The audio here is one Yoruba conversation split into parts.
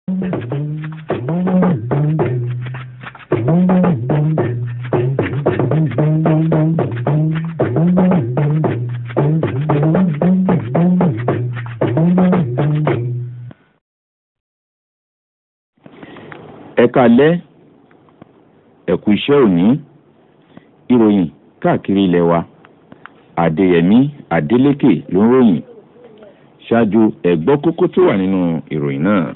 ẹ káalẹ́ ẹ kú iṣẹ́ òní ìròyìn káàkiri ilẹ̀ wa adéyẹmí adélékè ló ń ròyìn ṣáájú ẹ̀gbọ́ kókó tó wà nínú ìròyìn náà.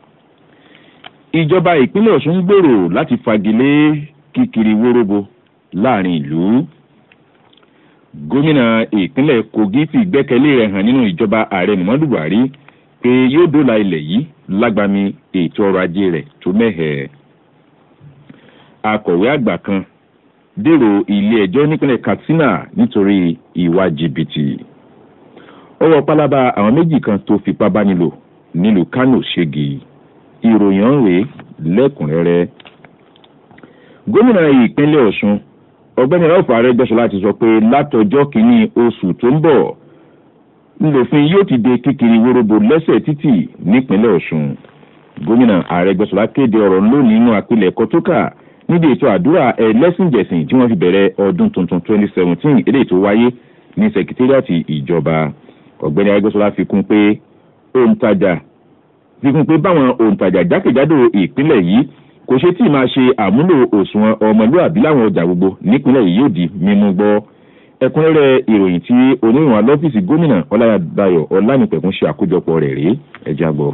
ìjọba ìpínlẹ̀ ọ̀ṣun ń gbèrò láti fagilé kíkiri wóróbo láàrin ìlú. gómìnà ìpínlẹ̀ kogi fi ìgbẹ́kẹ̀lé rẹ̀ hàn nínú ìjọba ààrẹ muhammadu buhari pé yóò dóòlà ilẹ̀ yìí lágbàmí ètò ọrọ̀ ajé rẹ̀ tó mẹ́hẹ̀ẹ́. akọ̀wé àgbà kan dèrò ilé ẹjọ́ nípínlẹ̀ katsina nítorí ìwà jìbìtì ọwọ́ pálábá àwọn méjì kan tó fipá bá nílò nílùú kánò ṣégi ìròyìn ọ̀rẹ́ lẹ́kùnrẹ́rẹ́ gómìnà ìpínlẹ̀ ọ̀ṣun ọ̀gbẹ́ni ralph arẹ́gbẹ́sọlá ti sọ pé látọjọ́ kìíní oṣù tó ń bọ̀ ńlòfin yóò ti de kíkiri wórobo lẹ́sẹ̀ títì nípínlẹ̀ ọ̀ṣun gómìnà arẹ́gbẹ́sọlá kéde ọ̀rọ̀ lónìí nínú àpilẹ̀kọ tó kà níbi ètò àdúrà ẹlẹ́sìnjẹ̀sìn tí wọ́n fi bẹ̀rẹ̀ ọdún tuntun 2017 eléyìí tó wáyé ní sẹkítírìàtì ìjọba ọ̀gbẹ́ni arẹ́gbẹ́sọlá fi kún pé òǹtajà fi kún pé báwọn òǹtajà jákèjádò ìpínlẹ̀ yìí kò ṣe tí ì máa ṣe àmúlò òṣùwọ̀n ọmọlúàbí láwọn ọjà gbogbo nípínlẹ̀ yìí yóò di mímú gbọ́ ẹ̀kúnrẹ́rẹ́ ìròyìn tí oníròyìn alọ́fíìsì gómìnà ọláyàdáyọ̀ ọlánìpẹ̀kún ṣe àkójọpọ̀ rẹ̀ rèé ẹ̀já gbọ́.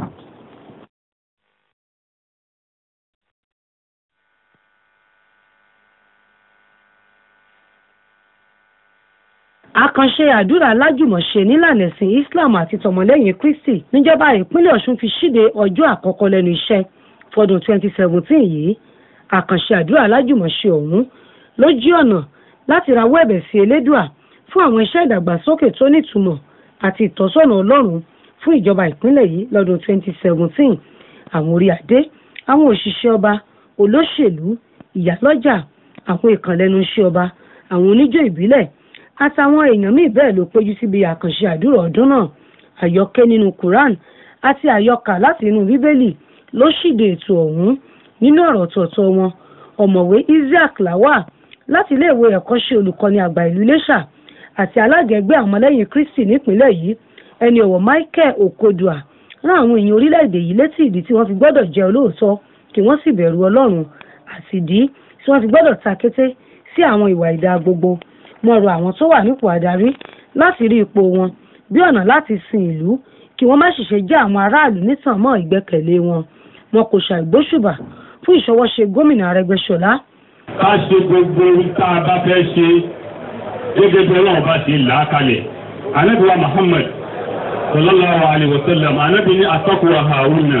àkànṣe àdúrà lájùmọ̀ṣe nílànà ẹ̀sìn islam àti tọmọlẹ́yìn kristi níjọba ìpínlẹ̀ ọ̀ṣun fi ṣíde ọjọ́ àkọ́kọ́ lẹ́nu iṣẹ́ fọdún 2017 yìí àkànṣe àdúrà lájùmọ̀ṣe ọ̀hún ló jí ọ̀nà láti rawọ́ ẹ̀bẹ̀ sí elédùà fún àwọn iṣẹ́ ìdàgbàsókè tó nítumọ̀ àti ìtọ́sọ́nà ọlọ́run fún ìjọba ìpínlẹ̀ yìí lọ́dún 2017 àwọn orí adé àwọn òṣìṣẹ́ ọba olóṣèlú ìyálọ́jà àwọn ìkànlẹ́nu iṣẹ́ ọba àwọn oníjó ìbílẹ̀ àtàwọn èèyàn míì bẹ́ẹ̀ ló péjú síbi àkànṣe àdúrà ọdún náà àyọkẹ́ nínú quran àti àyọkà láti inú bíbélì ló ṣíde ètò ọ̀hún nínú ọ̀rọ̀ ọ̀tọ̀ọ̀tọ̀ wọn ọ̀mọ̀wé isaac lawa láti iléèwé ẹ̀kọ́ṣẹ́ olùkọ́ni àgbà ìlú iléṣà àti alága ẹgbẹ́ àwọn ọmọlẹ́yìn kristi nípìnlẹ̀ yìí ẹni ọ̀wọ̀ michael okodua rán àwọn èèyàn orílẹ̀-èdè yìí létí ìdí tí wọ́n fi gbọ́dọ̀ jẹ́ olóòótọ́ kí wọ́n sì bẹ̀rù ọlọ́run àti ìdí tí wọ́n fi gbọ́dọ̀ ta kété sí àwọn ìwà ìdá gbogbo wọ́n rọ àwọn tó wà nípò àdarí láti rí ipò wọn bí ọ̀nà láti sin ìlú kí wọ́n má ṣiṣẹ́ jẹ́ àwọn aráàlú nítàn mọ́ ìgbẹ́kẹ̀lé wọn wọn kò ṣàìgbóṣùbà fún ìṣọwọ́ṣe gómìnà arẹgbẹ́sọlá. ká ṣe gbogbo tá a bá fẹ́ ṣe gẹ́gẹ́ bí ọlọ́run bá ṣe là á kalẹ̀ anábìwá muhammad sallallahu alayhi wa sallam anábì ní atọ́kùwà haruna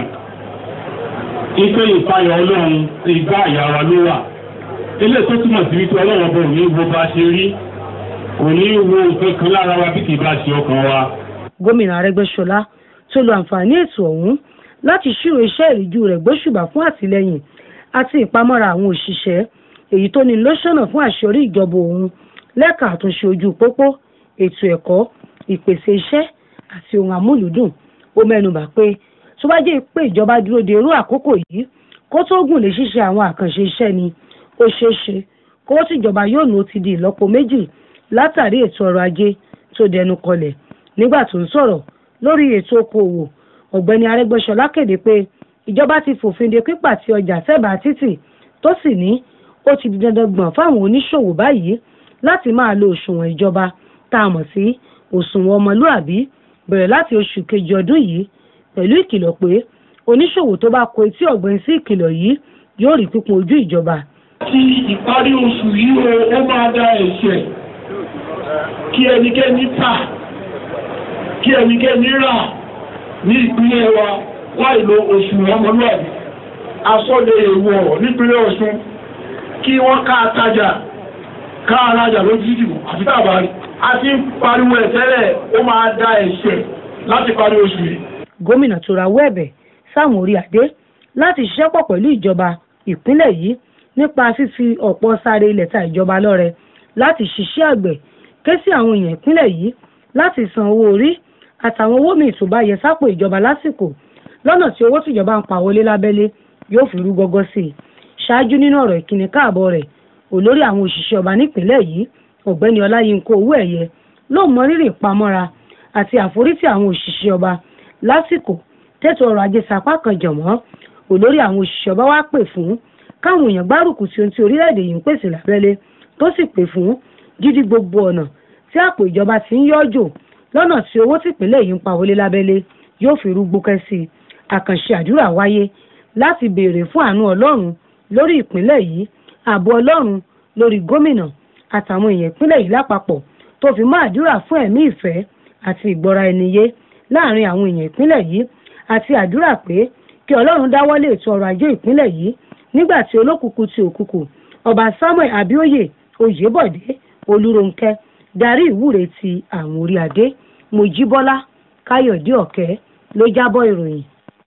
ife ìfayọ̀ ọlọ́run ìgbà àyàrá ló wà ilé tó túmọ̀ sí wípé ọlọ́run bò ní wo bá ṣe rí kò ní wo nǹkan kan lára wa bí kì í bá ṣe ọkàn wa. gómìnà arẹgbẹsọlá tó lo àǹfààní ètò ọ̀hún láti ṣírò iṣẹ́ ìríjú rẹ̀ gbóṣùbà fún àtìlẹ́yìn àti ìpamọ́ra àwọn òṣìṣẹ́ èyí tó ní lọ́sọ̀nà fún àṣeyọrí ìjọba òun lẹ́ka àtúnṣe ojú pópó ètò ẹ̀kọ́ ìpèsè iṣẹ́ àti ohun àmúlùdùn ó mẹ́nubà pé tó bá jẹ́ pé ìjọba dúró de irú àkókò yìí kó tó gùn lè ṣíṣe àwọn àkànṣe iṣẹ́ ni ó ṣeé ṣe kówó tìjọba yóò nù ó ti di ìlọ́po méjì látàrí ètò ọrọ̀ ajé tó dẹnu kọlẹ̀ nígbà tó ń sọ̀rọ̀ lórí ètò okòòwò ọ̀gbẹ́ni arẹ́gbẹ́sọlá kéde pé ìjọba ti fòfin de pípàtì ọjà sẹ́bàá títì tó sì ní ó ti di dandan gbọ̀n fáwọn oníṣòwò báyìí láti máa lo òṣùwọ̀n ìjọba tá a mọ̀ sí òṣùwọ̀n ọmọlúàbí bẹ̀rẹ̀ láti oṣù kejì ọdún yìí pẹ̀lú ìkìlọ̀ pé oníṣòwò tó bá kó etí ọ̀gbìn sí ìkìlọ̀ yìí yóò rí pípọn ojú ìjọba tí ìparí oṣù yìí o ó máa dá ẹ̀ṣẹ̀ kí ẹnikẹ́ni tà kí ẹnikẹ́ni rà ní ìpínlẹ̀ wa láì lo oṣù ọmọlúwàbí asọ́lẹ̀ èèwọ̀ nípínlẹ̀ ọ̀ṣun kí wọ́n ká tajà ká arájà lójú ìdìbò àti tàbárí a ti ń pariwo ẹ̀ tẹ́lẹ̀ ó máa dá ẹ̀ṣẹ̀ láti parí oṣù yìí. gómìnà tó rawọ́ ẹ̀bẹ̀ sáwọn orí adé láti ṣiṣẹ́ pọ̀ pẹ̀lú ìjọba ìpínlẹ̀ yìí nípa fífi ọ̀pọ̀ sáré ilẹ̀ ta ìjọba lọ́rẹ láti ṣiṣẹ́ àgbẹ̀ ké sí àwọn èèyàn ìpínlẹ̀ yìí láti san owó orí àtàwọn owó míì tó bá yẹ sápò ìjọba lásìkò lọ́nà tí owó tìjọba ń pa wọlé lábẹ́lé yóò fi rú gọ́gọ́ sí i ṣáájú nínú ọ̀rọ̀ ìkíni káàbọ̀ rẹ̀ olórí àwọn òṣìṣẹ́ ọba nípìnlẹ̀ yìí ọ̀gbẹ́ni ọláyínká owó ẹ̀yẹ ló mọ rírì ìpamọ́ra àti àforítì àwọn òṣìṣẹ́ ọba lásìkò tètò ọrọ̀ ajé sapá kan jọ̀mọ́ olórí àwọn òṣìṣẹ́ ọba wá pè fún káwọn èèyàn gbárùkù tí ohun tí orílẹ̀-èdè yìí ń pèsè lábẹ́lé tó sì pè fún dídí gbogbo ọ̀nà tí àpò ìjọba ti ń yọ́jò lọ́nà tí owó tìpínlẹ̀ yìí ń pa wọlé lábẹ́lé yóò fi rú gbókẹ́ sí i àkànṣe àdúrà wáyé láti béèrè fún àánú ọlọ́run lórí ìpínlẹ̀ yìí ààbò ọlọ́run lórí gómìnà àtàwọn èèyàn ìpínlẹ̀ yìí lápapọ̀ tó fi mọ́ àdúrà fún ẹ̀mí ìfẹ́ àti ìgbọ́ra ẹni yé láàrin àwọn èèyàn ìpínlẹ̀ yìí àti àdúrà pé kí ọlọ́run dáwọ́lé ètò ọrọ̀ ajé ìpínlẹ̀ yìí nígbà tí olókùkù ti òkùkù ọba samuel abioye oyèbọ̀dé olúronkẹ́ darí ìwúre ti àwọn orí adé mojíbọ́lá káyọ̀dé ọ̀kẹ́ ló jábọ̀ ìròyìn.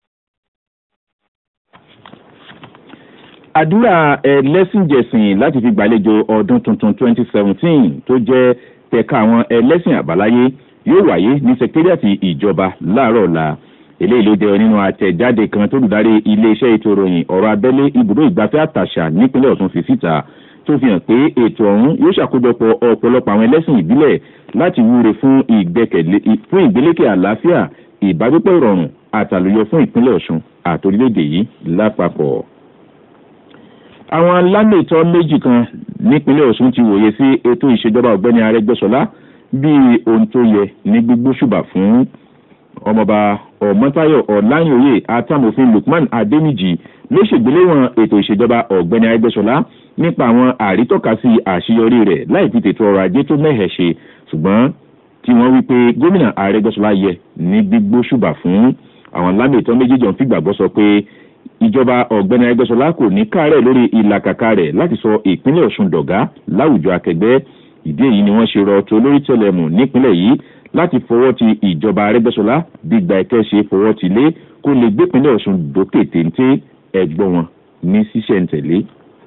àdúrà ẹlẹ́sìnjẹsìn láti fi gbàlejò ọdún tuntun 2017 tó jẹ́ tẹ̀ka àwọn ẹlẹ́sìn àbáláyé yóò wáyé ní sẹkítẹ́rìàtì ìjọba láàárọ̀ ọ̀la eléyìí ló jẹ́ nínú àtẹ̀jáde kan tó dùdarí iléeṣẹ́ ètò ìròyìn ọ̀rọ̀ abẹ́lé ibùdó ìgbafẹ́ àtàṣà nípínlẹ̀ ọ̀tún fi síta tó fi hàn pé ètò ọ̀hún yóò ṣàkójọpọ̀ ọ̀pọ̀lọpọ̀ àwọn ẹlẹ́sìn ìbílẹ̀ láti wúre fún ìgbélékè àlàáfíà ìbágbépọ̀ ìrọ̀rùn àtàlùyọ fún ìpínlẹ̀ ọ̀ṣun àtòrílẹ̀-èdè yìí lápapọ̀ àwọn alámètọ́ méjì kan nípínlẹ̀ ọ̀ṣun ti wòye sí ètò ìṣèjọba ọ̀gbẹ́ni arẹgbẹ́sọlá bíi ohun tó yẹ ní gbígbó ṣùbà fún ọmọọba ọmọtayọ ọláyìnòye àtàmòfin lukman adéníjì ló ṣègbéléwọn ètò ìṣèjọba ọ̀gbẹ́ni arẹgbẹ́sọlá nípa àwọn àrítọ́kasí àṣeyọrí rẹ̀ láì fi tètò ọrọ̀ ajé tó mẹ́hẹ̀ ṣe ṣùgbọ́n tí wọ́n wí pé gómìnà arẹgbẹ́sọlá yẹ ní gbígbó ṣùbà fún àwọn alámètọ́ méjì jọ ń fìgbàgbọ́ sọ pé ìjọba ọ̀gbẹ́ni arẹgbẹ́sọlá kò ní káàárẹ̀ lórí ìlàkàkà rẹ̀ láti sọ ìpínlẹ̀ ọ̀ṣun dọ̀gá láwùjọ akẹgbẹ́ ìdí èyí ni wọ́n ṣe rọ tó lórí tẹlẹmù nípínlẹ̀ yìí láti fọwọ́ ti ìjọba arẹgbẹ́sọlá gbígba ẹ̀kẹ́ ṣe fọwọ́ ti lé kó lè gbépínlẹ̀ ọ̀ṣun dókè téńté ẹ̀gbọ́n wọn ní ṣíṣẹ̀ǹtẹ̀lé.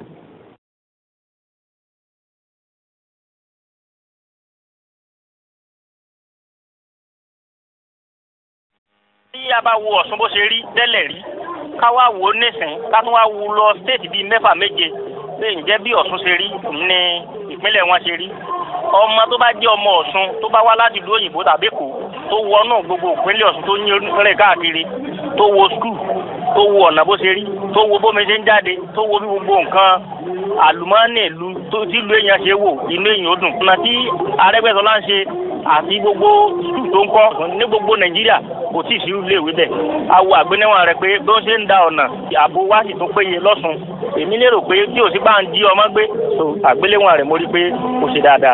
tí a bá wo ọ̀sùn bó ṣe rí tẹ́lẹ̀ rí ká wá wò ó nísìn ká tún wá wo lọ stéètì bíi mẹ́fà méje pé ǹjẹ́ bí ọ̀sùn ṣe rí ní ìpínlẹ̀ wọn ṣe rí ọmọ tó bá jẹ́ ọmọ ọ̀sùn tó bá wá láti ìlú òyìnbó tàbí èkó tó wọnú gbogbo ìpínlẹ̀ ọ̀sùn tó yín rìn káàkiri tó wo skul tó wo ọ̀nà bó ṣe rí tó wo bómi ṣe ń jáde tó wo bí gbogbo nǹkan àlùmọ́ọ́nì ìlú tí ìlú èèyàn ṣe wò inú èèyàn ó dùn. ọ̀nà tí arẹ́gbẹ́sọlá ń ṣe àti gbogbo skul tó ń kọ́ ní gbogbo nàìjíríà kò tí ì sí ilé ìwé bẹ́ẹ̀. awo àgbéléwọ̀n rẹ̀ pé bí wọ́n ṣe ń da ọ̀nà ààbò wá sì tún péye lọ́sùn èmi lérò pé tí ò sí bá ń jí ọmọ gbé àgbéléwọ̀n rẹ̀ mo rí pé kò ṣe dáadáa.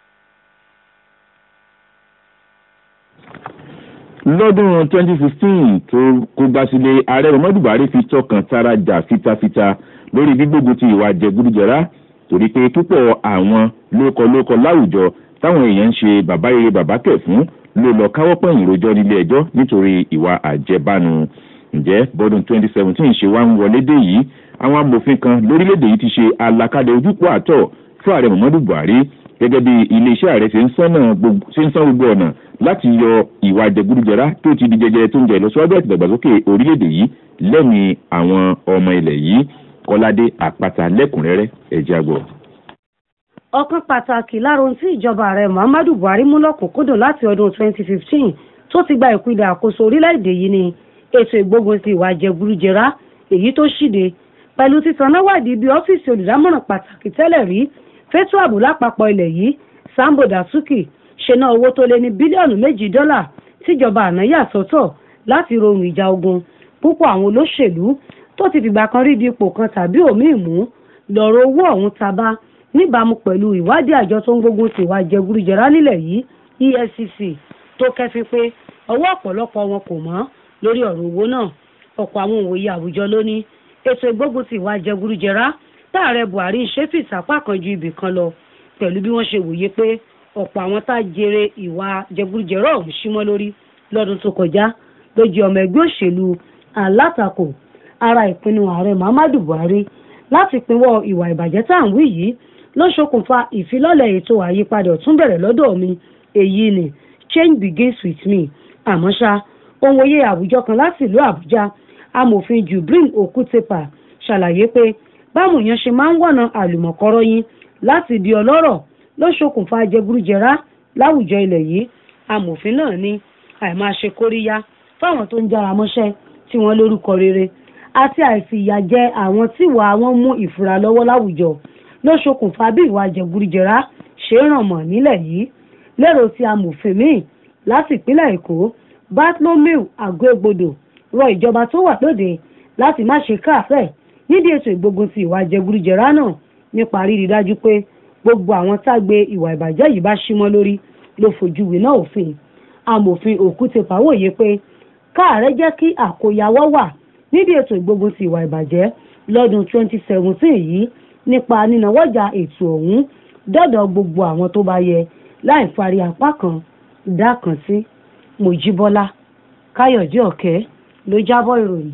lọ́dún 2016 tó kó gbá sílé ààrẹ muhammadu buhari fi tọkàn tara jà fitafita lórí gbígbógun ti ìwà jẹgúdújẹrá torí pé púpọ̀ àwọn lókọlókọ láwùjọ táwọn èèyàn ń ṣe bàbá rere bàbá kẹ̀ fún ló lọ káwọ́ pọ̀yìn rojọ́ nílé ẹjọ́ nítorí ìwà àjẹbánu ǹjẹ́ bọ́dún 2017 ṣe wá ń wọlé dé yìí àwọn amòfin kan lórílẹ̀‐èdè yìí ti ṣe àlàkalẹ̀ ojúpọ̀ àtọ̀ fún ààrẹ muhammadu buhari gẹ́gẹ́ bí iléeṣẹ́ ààrẹ ṣe ń san gbogbo ọ̀nà láti yọ ìwà jẹgúdújẹrá tó ti di jẹjẹrẹ tó ń jẹ ìlọsíwájú àti ìdàgbàsókè orílẹ̀-èdè yìí lẹ́mìí àwọn ọmọ ilẹ̀ yìí kọ́ládé àpáta lẹ́kùnrẹ́rẹ́ ẹ̀jẹ̀ àgbọ̀. ọ̀kan pàtàkì lára ohun tí ìjọba ààrẹ muhammadu buhari mú lọ́kùnkúndùn láti ọdún 2015 tó ti gba ìpínlẹ̀ àkóso orílẹ̀-èdè yìí ni ètò ìgbógun ti ìwà jẹgúdújẹrá èyí tó ṣíde pẹ̀lú títanáwádìí bí ọ́fíìsì olùdámọ̀ràn pàtàkì tẹ́lẹ̀ rí fẹ́tọ́ ààbò lápapọ̀ ilẹ̀ yìí sambo dasuki ṣe ná owó tó lé ní bílíọ̀nù méjì dọ́là tíjọba àná yà sọ́tọ̀ láti rohùn ìjà ogun púpọ̀ àwọn olóṣèlú tó ti fìgbà kan rí di ipò kan tàbí òmíì mú lọ́rọ̀ owó ọ̀hún tabá níbàámu pẹ̀lú ìwádìí àjọ tó ń gbógun ti ìwà jẹgúdújẹrá nílẹ̀ yìí efcc tó kẹ́fín pé ọwọ́ ọ̀pọ̀lọpọ̀ wọn kò mọ́ lórí ọ̀rọ̀ owó náà ọ̀pọ̀ àwọn òwòye àwùjọ ló ní ètò ìgbógun ti ìwà jẹgúdújẹrá táàrẹ buhari ń ṣe fìsàpá kan ju ibì kan lọ pẹ̀lú bí wọ́n ṣe wòye pé ọ̀pọ̀ àwọn tá a jèrè ìwà jẹgúdújẹrá ọ̀hún símọ́ lórí lọ́dún tó kọjá ló jẹ́ ọmọ ẹgbẹ́ òṣèlú alátakò ara ìpinnu ààrẹ muhammadu buhari láti pinwọ́ ìwà ìbàjẹ́ tá à ń wí yìí ló ṣokùnfà ìfilọ́lẹ̀ ètò àyípadà ọ̀tún bẹ̀rẹ̀ lọ́dọ̀ mi èyí ni change begins with me àmọ́ ṣá ohun òye àwùjọ kan láti ìlú àbújá amòfin jubril okutepa ṣàlàyé pé báwọn èèyàn ṣe máa ń wọ̀nà àlùmọ̀kọ́rọ́ yín láti di ọlọ́rọ̀ ló ṣokùnfà jẹgúrújẹrá láwùjọ ilẹ̀ yìí amòfin náà ní àìmáṣe kóríyá fáwọn tó ń jára mọ́ṣẹ́ tí wọ́n lórúkọ rere àti àìfìyàjẹ àwọn tíwà wọn mú ìfura lọ́wọ́ láwùjọ ló ṣokùnfà bí ìwà jẹgúrújẹrá ṣe ràn mọ́ nílẹ̀ yìí lérò tí amòfin míì láti ìpínlẹ̀ èkó bartholomew agogbodò rọ ìjọba tó wà lóde láti má ṣe káàfẹ́ nídìí ètò ìgbógun ti ìwà jẹgúrújẹrá náà nípa rírí dájú pé gbogbo àwọn tágbe ìwà ìbàjẹ́ yìí bá símọ́ lórí ló fojú winá òfin amòfin òkútepa wòye pé káàárẹ̀ jẹ́ kí àkóyawọ́ wà nídìí ètò ìgbógun ti ìwà ìbàjẹ́ lọ́dún 2017 yìí nípa nínáwọ́jà ètò ọ̀hún dọ́dọ̀ gbogbo àwọn tó bá yẹ láì fari apá kan dá kan sí mojíbọ́lá káyọ̀dé ọ̀kẹ́ ló jábọ̀ ìròyìn.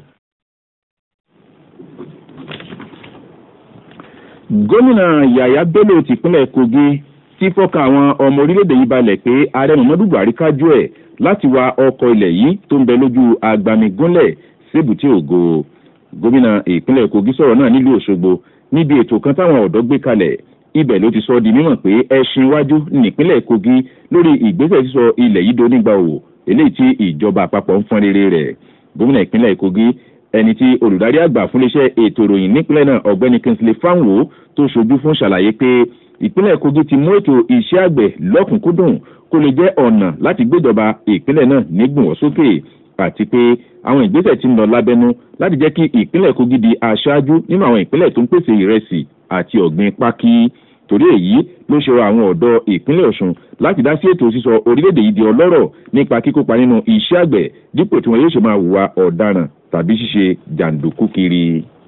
gómìnà yàyà bello tìpínlẹ̀ kogi ti fọ́kàn àwọn ọmọ orílẹ̀-èdè yìí balẹ̀ pé ààrẹ muhammadu buhari kájú ẹ̀ láti wa ọkọ̀ ilẹ̀ yìí tó ń bẹ lójú agbamigúnlẹ̀ sébùtì ògo gómìnà ìpínlẹ̀ kogi sọ̀rọ̀ náà nílùú òṣogbo níbi ètò kan táwọn ọ̀dọ́ gbé kalẹ̀ ibẹ̀ ló ti sọ di mímọ̀ pé ẹṣin iwájú nípínlẹ̀ kogi lórí ìgbésẹ̀ sísọ ilẹ̀ yìí donígbà òwò eléyìí tí ìjọba àpapọ̀ ń fọ́n rere rẹ̀ gómìnà ìpínlẹ̀ kogi ẹni tí olùdarí àgbà fún iléeṣẹ́ ètò ìròyìn nípínlẹ̀ náà ọ̀gbẹ́ni kingsley fanwo tó ṣojú fún ṣàlàyé pé ìpínlẹ̀ kogi ti mú ètò iṣẹ́ àgbẹ̀ lọ́kùnkúndùn kó lè jẹ́ ọ̀nà láti gbéjọba ìpínlẹ̀ náà nígbùnwọ́ sókè àti pé àwọn ìgbésẹ̀ ti ń lọ lábẹ́nú láti jẹ́ kí ìpínlẹ̀ kogi di aṣáájú nínú àwọn ìpínlẹ̀ tó ń pèsè ìrẹsì àti ọ̀gbìn pákí torí èyí ló ṣe rọ àwọn ọ̀dọ́ ìpínlẹ̀ ọ̀sùn láti dá sí ètò sísọ orílẹ̀-èdè yìí di ọlọ́rọ̀ nípa kíkópa nínú iṣẹ́ àgbẹ̀ dípò tí wọn yóò ṣe máa hùwà ọ̀daràn tàbí ṣíṣe jàǹdùkú kiri.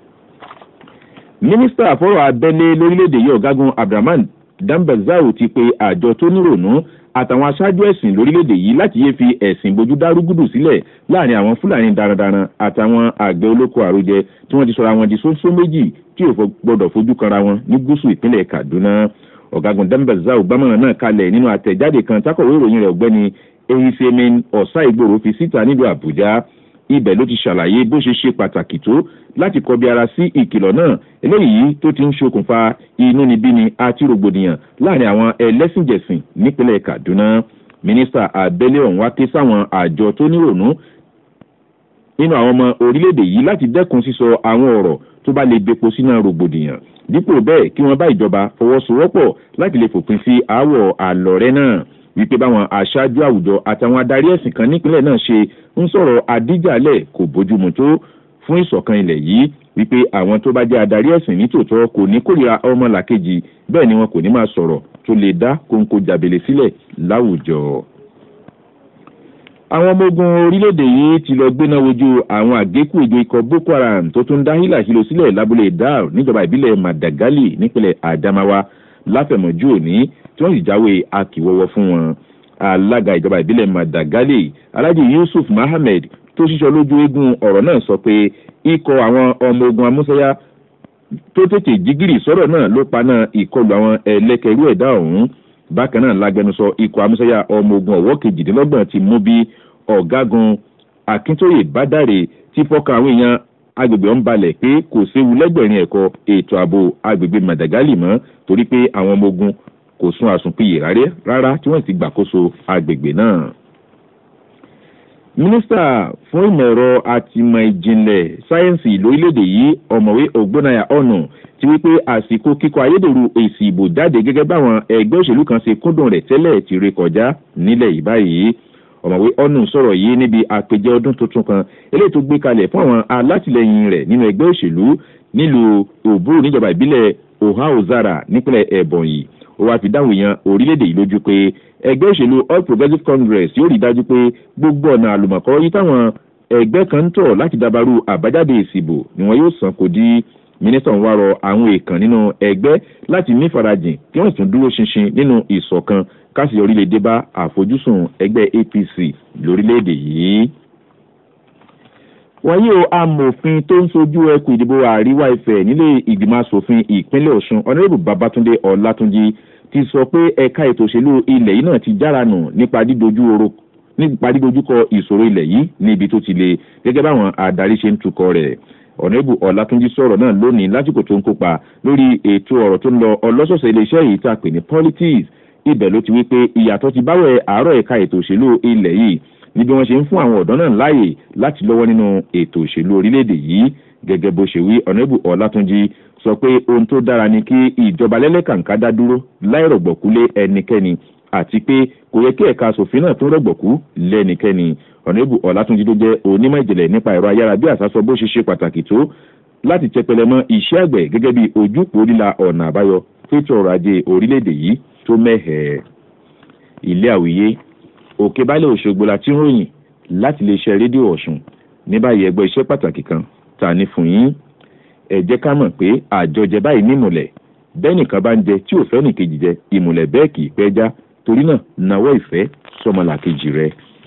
mínísítà fọ́rọ̀ abẹ́lé lórílẹ̀-èdè yìí ọ̀gágun abdulrahman dambazao ti pe àjọ tó nírònú àtàwọn aṣáájú ẹ̀sìn lórílẹ̀‐èdè yìí láti yé fi ẹ̀sìn bojú dárúgùdù sílẹ̀ láàrin àwọn fúlàní darandaran àtàwọn àgbẹ̀ olóko àròjẹ tí wọ́n ti sọra wọn di sóńsó méjì tí ò gbọ́dọ̀ fojú kanra wọn ní gúúsù ìpínlẹ̀ kaduna ọ̀gágun dambazao gbámọ̀ràn náà kalẹ̀ nínú àtẹ̀jáde kan tákọ̀wé ìròyìn rẹ̀ ọ̀gbẹ́ni ehisemin ọ̀sá ìgbòho fi síta nílùú àbújá ibẹ̀ ló ti ṣàlàyé bó ṣe ṣe pàtàkì tó láti kọbi ara sí ìkìlọ̀ náà eléyìí tó ti ń ṣokùnfà inúnibíni àti rògbòdìyàn láàrin àwọn ẹlẹ́sìnjẹ̀sìn nípínlẹ̀ kaduna mínísítà abẹ́lé ọ̀hún wá ké sáwọn àjọ tó nírònú nínú àwọn ọmọ orílẹ̀-èdè yìí láti dẹ́kun sísọ àwọn ọ̀rọ̀ tó bá lè bepo sínú rògbòdìyàn dípò bẹ́ẹ̀ kí wọ́n bá ìjọba fọwọ́sowọ́pọ̀ láti lè fòpin sí aáwọ̀ àlọ́rẹ́ náà wípé báwọn aṣáájú àwùjọ àtàwọn adarí ẹ̀sìn kan nípínlẹ̀ náà ṣe ń sọ̀rọ̀ àdíjàlẹ̀ kò bójúmu tó fún ìṣọ̀kan ilẹ̀ yìí wípé àwọn tó bá jẹ́ adarí ẹ̀sìn nítòótọ́ kò ní kórìíra ọmọlàkejì bẹ́ẹ̀ ni wọn kò ní máa sọ̀rọ̀ tó lè dá kóńkó jàbèlè sílẹ̀ láwùjọ. àwọn ọmọ ogun orílẹ̀-èdè yìí ti lọ gbéná wojú àwọn àgékù ìjọ ikọ̀ boko haram tó tún dá hílàhílo sílẹ̀ lábúlé dar níjọba ìbílẹ̀ madagali nípínlẹ̀ adamawa láfẹ̀mọ́jú òní tí wọ́n sì jáwé akíwọ́wọ́ fún wọn alága ìjọba ìbílẹ̀ madagali alhaji yusuf mohammed tó ṣíṣọ lójú eégún ọ̀rọ̀ náà sọ pé ikọ̀ àwọn ọmọ ogun amúsáyá tó tètè jígìrì sọ́rọ̀ náà ló paná ìkọlù àwọn ẹlẹ́kẹ̀rú ẹ̀dá ọ̀hún bákan náà lágbẹnusọ ikọ̀ amúsáyá ọmọ ogun ọ̀wọ́ kejìdínlọ́gbọ̀n ti mú bí ọ̀gágun akíntóyè bádàrè ti fọ́kàn àwọn èèyàn agbègbè ọ̀hún balẹ̀ pé kò séwu lẹ́gbẹ̀rin ẹ̀kọ́ ètò ààbò agbègbè madagali mọ́ torí pé àwọn ọmọ ogun kò sún àsùnpìyè rárá tí wọ́n ti gbàkóso agbègbè náà mínísítà fún ìmọ̀ ẹ̀rọ àtìmọ̀ ìjìnlẹ̀ sáyẹ́ǹsì lórílẹ̀‐èdè yìí ọ̀mọ̀wé ògbónáyà ọ̀nà ti wípé àsìkò kíkọ ayédèrú èsì ìbò jáde gẹ́gẹ́ báwọn ẹgbẹ́ òṣèlú kan ṣe kúndùn rẹ̀ tẹ́lẹ̀ ti ré kọjá nílẹ̀ yìí báyìí ọ̀mọ̀wé ọ̀nà sọ̀rọ̀ yìí níbi àpèjẹ ọdún tuntun kan eléyìí tó gbé kalẹ̀ fún àwọn alátìlẹyìn rẹ̀ nínú ẹgbẹ́ òṣèlú nílùú òbúrò níjọba ìbílẹ̀ ohio-zara nípínlẹ̀ ẹ̀bọ̀nyì ó wáá fi dáhùn èèyàn orílẹ̀-èdè yìí lójú pé ẹgbẹ́ òṣèlú all progressives congress yóò rí dájú pé gbogbo ọ̀nà àlùmọ̀kọ́ yìí táwọn ẹgbẹ́ kan ń tọ̀ láti dabarú àbájáde ìsìbò ni wọn yóò san kò dí mínísítà ń wá rọ àwọn èèkàn nínú ẹgbẹ́ láti ní farajìn kí wọ́n tún dúró ṣinṣin nínú ìṣọ̀kan káṣí orílẹ̀-èdè bá àfojúsùn ẹgbẹ́ apc lórílẹ̀-èdè yìí wọ́n yóò amòfin tó ń sojú ẹkùn ìdìbò àríwá ìfẹ́ nílé ìgbìmọ̀ asòfin ìpínlẹ̀ ọ̀sùn ọ̀nàrẹ́bù babatunde ọ̀làtúnjì ti sọ pé ẹ̀ka ètò òṣèlú ilẹ̀ yìí náà ti jára nù nípa dídojú oro nípa dídojúkọ ìṣòro ilẹ̀ yìí níbi tó ti le gẹ́gẹ́ báwọn adarí ṣe ń tukọ̀ rẹ̀ ọ̀nẹ́bù ọ̀làtúnjí sọ̀rọ̀ náà lónìí lásìkò tó ń kópa lórí ètò ọ̀rọ̀ tó ń lọ ọlọ́sọ̀ọ̀sẹ̀ iléeṣẹ́ yìí tá a pè ní politics ibẹ̀ ló ti wí pé ìyàtọ̀ ti báwẹ̀ àárọ̀ ẹ̀ka ètò òṣèlú ilẹ̀ yìí ní bí wọ́n ṣe ń fún àwọn ọ̀dọ́ náà láàyè láti lọ́wọ́ nínú ètò òṣèlú orílẹ̀-èdè yìí gẹ́gẹ́ bó ṣe wí ọ̀nẹ́bù ọ̀làtúnjí sọ pé ohun tó dára ni kí ìjọba lẹ́lẹ́kàǹká dá dúró láìrọ̀gbọ̀kúlé ẹnikẹ́ni àti pé kò yẹ kí ẹ̀ka asòfin náà tó rọ̀gbọ̀kú lẹ́nikẹ́ni ọ̀nẹ́bù ọ̀làtúnjí tó jẹ́ onímọ̀ ìjìnlẹ̀ nípa ẹ̀rọ ayára bí àṣà sọ bó ṣe ṣe pàtàkì tó láti tẹpẹlẹ mọ iṣẹ́ àgbẹ̀ gẹ́gẹ́ bí ojúpò líla ọ̀nà àbáyọ fétò ọrọ̀ ajé orílẹ̀-èdè yìí tó mẹ́hẹ̀ẹ́ ilé àwíyé òkè balẹ̀ òṣogbo la ti ń ròyìn láti lè ṣe rédíò ọ̀ṣun ní báyìí ẹgbẹ́ iṣẹ́ pàtàkì kan ta ní fún yín ẹ jẹ́ ká mọ̀ pé àjọjẹ báyìí ní ìmùlẹ̀ bẹ́ẹ̀ nìkan bá ń jẹ tí ò fẹ́ nìkejì jẹ ìmùlẹ̀ bẹ́ẹ̀ kì í pẹ́ já torí náà nawọ́ ìfẹ́ sọmọlàkejì rẹ.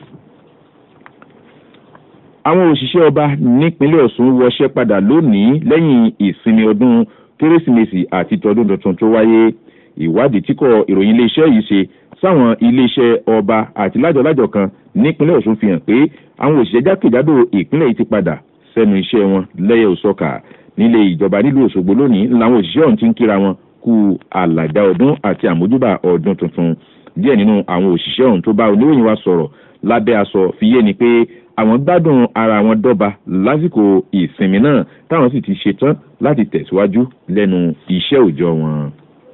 àwọn òṣìṣẹ́ ọba nípínlẹ̀ ọ̀ṣun wọṣẹ́ padà lónìí lẹ́yìn ìsinmi ọdún kérésìmesì àti tọdún tuntun tó wáyé ìwádìí tí kò ìròyìn iléeṣẹ́ yìí ṣe sáwọn iléeṣẹ́ ọba àti lájọlájọ kan nípínlẹ̀ ọ̀ṣun fi hàn pé àwọn òṣìṣẹ́ jákèjádò ìpínlẹ̀ yìí ti padà sẹ́nu iṣẹ́ wọn lẹ́yẹ òsọ́kà nílé ìjọba nílùú òṣogbo lónìí làwọn òṣìṣẹ́ ọ̀hún ti ń kíra wọn kú àlàdá ọdún àti àmójúbà ọdún tuntun díẹ̀ nínú àwọn òṣìṣẹ́ ọ̀hún tó bá oníròyìn wa sọ̀rọ̀ lábẹ́ aṣọ fi yé ni pé àwọn gbádùn ara wọn dọ́ba lásìkò ìsinmi náà táwọn sì ti ṣetán láti tẹ̀síwájú lẹ́nu iṣẹ́ òòjọ́ wọn.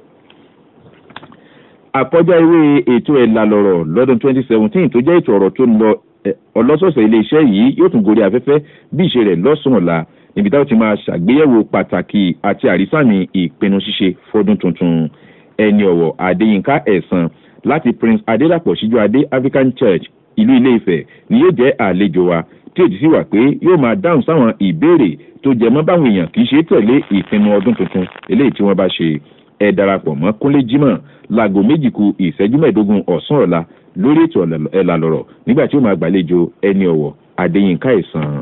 àkọjá ìwé ètò ẹ̀là lọ̀rọ̀ lọ́dún 2017 tó jẹ́ ètò ọ̀rọ̀ tó ń lọ ọlọ́sọ̀ọ̀sẹ̀ iléeṣẹ́ yìí yóò tún gorí afẹ́fẹ́ bí ìṣe rẹ̀ lọ́sùn ọ̀la níbi táwọn ti máa ṣàgbéyẹ̀wò pàtàkì àti àrísàmì ìpinnu ṣíṣe fọdún tuntun ẹni ọ̀wọ̀ adéyínká ẹ̀sán láti prince adélàpọ̀ síjú adé african church ìlú ilé ifẹ̀ ni yóò jẹ́ àlejò wa tí èjì sì wà pé yóò máa dáhùn sáwọn ìbéèrè tó jẹ mọ́ báwọn èèyàn kì í ṣe tẹ̀lé ìpinnu ọdún tuntun eléyìí tí wọ́n bá ṣe ẹ darapọ̀ mọ́ kúnlé jimoh láago méjì ku ìṣẹ́jú mẹ́ẹ̀ẹ́dógún ọ̀sán ọ̀la lórí ètò ẹ̀là lọ̀rọ̀ nígbà tí ó máa gbàlejò ẹni ọ̀wọ̀ adéyínká ẹ̀sán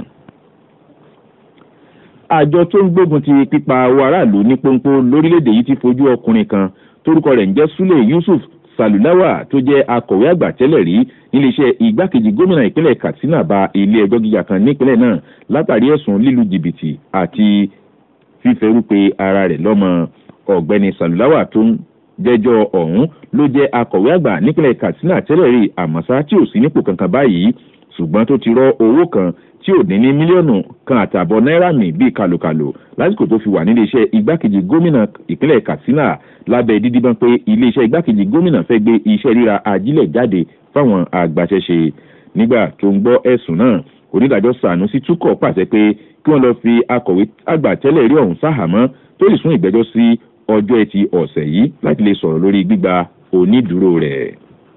àjọ tó ń gbógun ti pípa owó aráàlú ní pọ́npọ́ lórílẹ̀‐èdè yìí ti fojú ọkùnrin kan torúkọ rẹ̀ ń jẹ́ sule yusuf salulawa tó jẹ́ akọ̀wé àgbà tẹ́lẹ̀ rí níléeṣẹ́ igbákejì gómìnà ìpínlẹ̀ katsina ba ilé ẹjọ́ gíga kan nípínlẹ̀ náà látàrí ẹ̀sùn lílu jìbìtì àti fífẹ́rúpe ara rẹ̀ lọ́mọ ọ̀gbẹ́ni salulawa tó ń jẹ́jọ́ ọ̀hún ló jẹ́ akọ̀wé àgbà nípínlẹ̀ katsina tẹ́lẹ̀ rí àmọ́sá tí ò sí nípò kankan báyìí ṣùgbọ́n tó ti rọ owó kan tí ò dín ní mílíọ̀nù kan àtààbọ̀ náírà mi bíi kàlòkàlò lásìkò tó fi wà nílé iṣẹ́ igbákejì gómìnà ìpínlẹ̀ katsina lábẹ́ dídíbọn pé iléeṣẹ́ igbákejì gómìnà fẹ́ gbé iṣẹ́ ríra ajílẹ̀ jáde fáwọn àgbàṣẹ́ṣe nígbà tó ń gbọ́ ẹ̀sùn náà onídàájọ́ sànúsí túkọ̀ pàṣẹ pé kí wọ́n lọ fi akọ̀wé àgbà tẹ́lẹ̀ rí ọ̀hún sáhàmọ́ tó lè sún ìgbẹ́jọ́ sí ọjọ́ ẹtì ọ̀sẹ̀ yìí láti lè sọ̀rọ̀ lórí gbígba onídùúró rẹ̀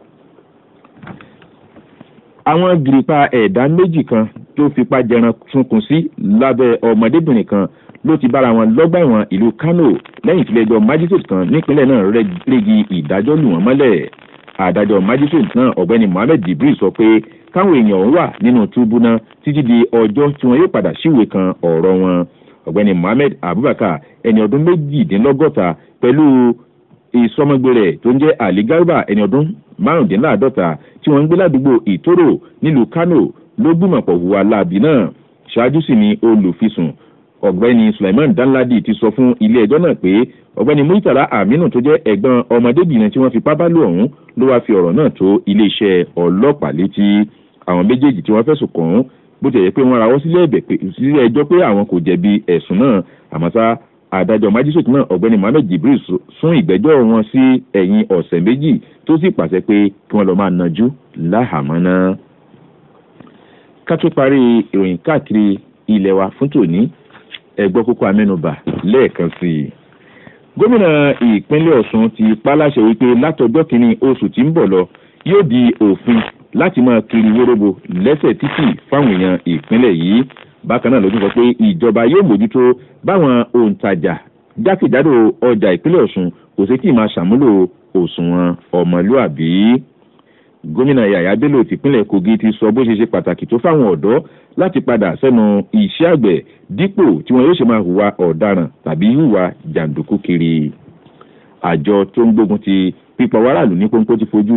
àwọn gìrìpá ẹ̀dá méjì kan tó fipá jẹran sunkún sí lábẹ́ ọmọdébìnrin kan ló ti bára wọn lọ́gbà ẹ̀wọ̀n ìlú kano lẹ́yìn tílẹ̀ẹjọ́ májísrèètì kan nípínlẹ̀ náà régi ìdájọ́ lù wọ́n mọ́lẹ̀ adájọ́ májísrèètì náà ọ̀gbẹ́ni mohammed jibril sọ pé káwọn èèyàn ọ̀hún wà nínú túbú náà títí di ọjọ́ tí wọn yóò padà síwèé kan ọ̀rọ̀ wọn ọ̀gbẹ́ni mohammed abubakar ẹni ọdún méjìdínlọ́gọ́ta pẹ̀lú ìsọmọgbé rẹ̀ tó ń jẹ́ ali garba ẹni ọdún márùndínláàdọ́ta tí wọ́n ń gbé ládùúgbò ìtòrò nílùú kano ló gbìmọ̀pọ̀ hùwà láàbì náà ṣáájú sì ni olùfisùn ọ̀gbẹ́ni suleiman danladi ti sọ fún ilé ẹjọ́ náà pé ọ̀gbẹ́ni muritala aminu tó jẹ́ ẹ̀gbọ́n ọmọdébìnrin tí wọ́n fi pábá lò ọ̀hún ló wáá fi ọ̀rọ̀ náà tó iléeṣẹ́ ọlọ́pàá létí àwọn méjèèjì tí wọ́n fẹ̀sùn kàn án bó ti yẹ pé wọ́n rawọ́ sílé ẹjọ́ pé àwọn kò jẹ̀bi ẹ̀sùn náà àmọ́ sá adájọ́ májísrèètì náà ọ̀gbẹ́ni mohammed jibril sún ìgbẹ́jọ́ wọn sí ẹ̀yìn ọ̀sẹ̀ méjì tó sì pàṣẹ pé kí wọ́n lọ máa najú láhàámọ́ náà. ká tó parí ìròyìn káàkiri ilẹ̀ wa fún tòní ẹgbọ́ kókó amẹ́nubà lẹ́ẹ̀kan sí i. gómìnà ìpínlẹ̀ ọ̀sùn ti paláṣẹ wípé látọjọ́ kìíní oṣù tí ń bọ̀ lọ yóò di òfin láti máa kiri wóróbo lẹ́sẹ̀ títì fáwọn èèyàn ìpínlẹ̀ yìí bákan náà ló tún sọ pé ìjọba yóò mójútó báwọn òǹtajà jákèjádò ọjà ìpínlẹ̀ ọ̀sùn kò sí kí máa ṣàmúlò òṣùwọ̀n ọmọlúàbí gómìnà yàyà bello tìpínlẹ̀ kogi ti sọ bó ṣe ṣe pàtàkì tó fáwọn ọ̀dọ́ láti padà sẹ́nu iṣẹ́ àgbẹ̀ dípò tí wọn yóò ṣe máa hùwà ọ̀daràn tàbí hùwà jàǹdùkú kiri àjọ tó ń gbógun ti pípa wàràlù ní pọ́npọ́ ti fojú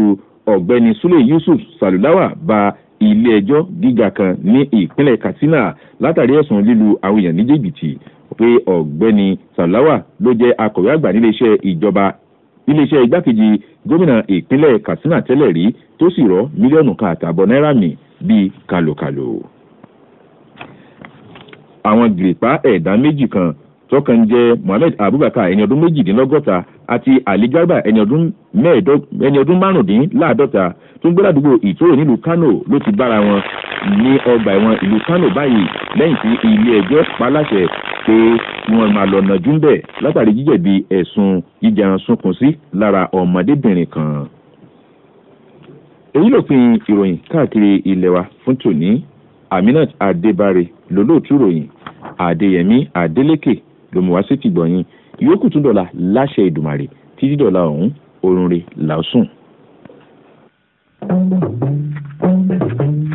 ọ̀gbẹ́ni sule yusuf salulawa ba ilé-ẹjọ́ gíga kan ní ìpínlẹ̀ katsina látàrí ẹ̀sùn lílu àwọn èèyàn ní jìbìtì pé ọ̀gbẹ́ni salulawa ló jẹ́ akọ̀wé àgbà níléeṣẹ́ ìjọba iléeṣẹ́ igbákejì gómìnà ìpínlẹ̀ katsina tẹ́lẹ̀ rí tó sì rọ́ mílíọ̀nù kan àtààbọ̀ náírà mì bíi kàlòkàlò. àwọn gìrìpá ẹ̀dá méjì kan tọkàn jẹ́ mohammed abubakar ẹni ọdún méjìdínlọ́gọ́ta àti ali garba ẹni ọdún márùndínláàdọ́ta tó ń gbé ládùúgbò ìtòrò nílùú kano ló ti bára wọn ní ọgbà ẹ̀wọ̀n ìlú kano báyìí lẹ́yìn tí ilé ẹjọ́ paláṣẹ pé wọn máa lọ nàjú ń bẹ̀ látàrí jíjẹ̀bi ẹ̀sùn jíjẹun sunkún sí lára ọmọdébìnrin kan. èyí lópin ìròyìn káàkiri ilẹ̀ wa fún tòní aminat adébáre lólóòtú ròyìn adéyẹmí adélékè lòmùwá sí ti gbọ̀yìn ìyókù tún dọ̀la láṣẹ ìdùmàrè títí dọ̀la ọ̀hún orun re làásùn.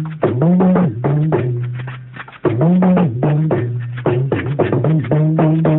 Thank you.